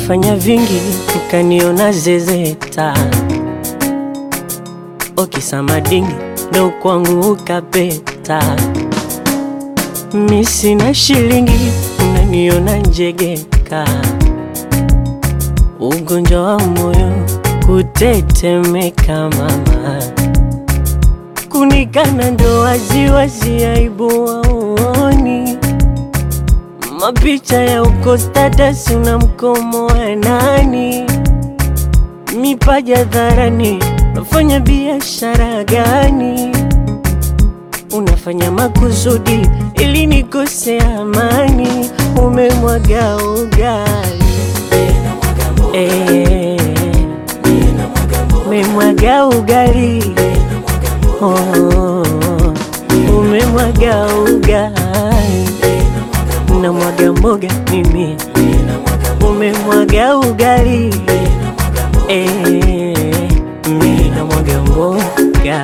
Umefanya vingi ukaniona zezeta, okisamadingi ndo kwangu ukapeta. Mi sina shilingi unaniona njegeka, ugonjwa wa moyo kutetemeka mama, kunikana ndo waziwazi, aibu waoni mapicha ya uko status una mkomo wa nani? Mipaja dharani, unafanya biashara gani? Unafanya makusudi ili nikose amani, umemwaga ugali eh, umemwaga ugali oh, umemwaga ugali na mwaga mboga mimi, umemwaga ugali eh, mimi na mwaga mboga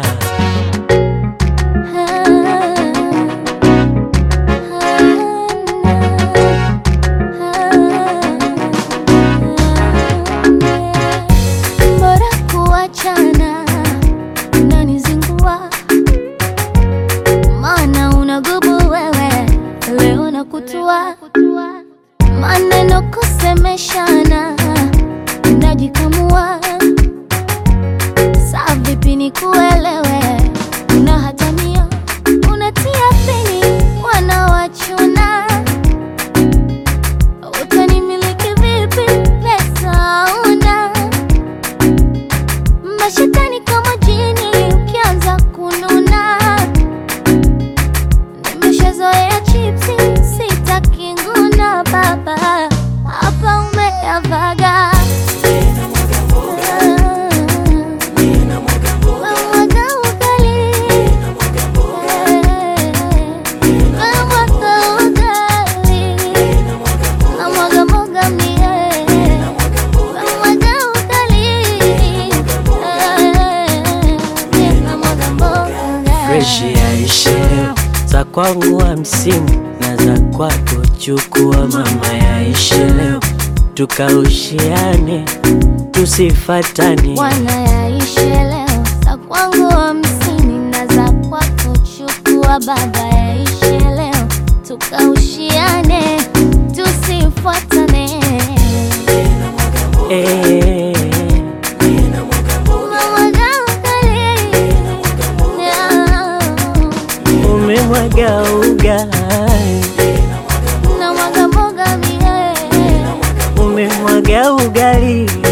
Bora kuachana, unanizingua maana unagubu wewe, leo na kutua maneno kusemeshana, unajikamua saa vipi nikuelewe, unahatania unatia pini, wanawachuna utanimiliki vipi? Pesa una mashetani kama jini, ukianza kununa. Nimeshazoea chipsi, sitaki nguna. Baba hapa umeyavaga Wamwaga ugali. Wamwaga ugali. Namwaga mboga mie. Namwaga ugali. Namwaga mboga. freshi yaishe leo, za kwangu hamsini na za kwako chukua mama, yaishe leo tukaushiane tusifatane Bwana yaishe leo, za kwangu hamsini na za kwako chukua. Baba yaishe leo, tukaushiane tusifuatane. eh, Namwaga ugali. umemwaga ugali Namwaga mboga mie. umemwaga ugali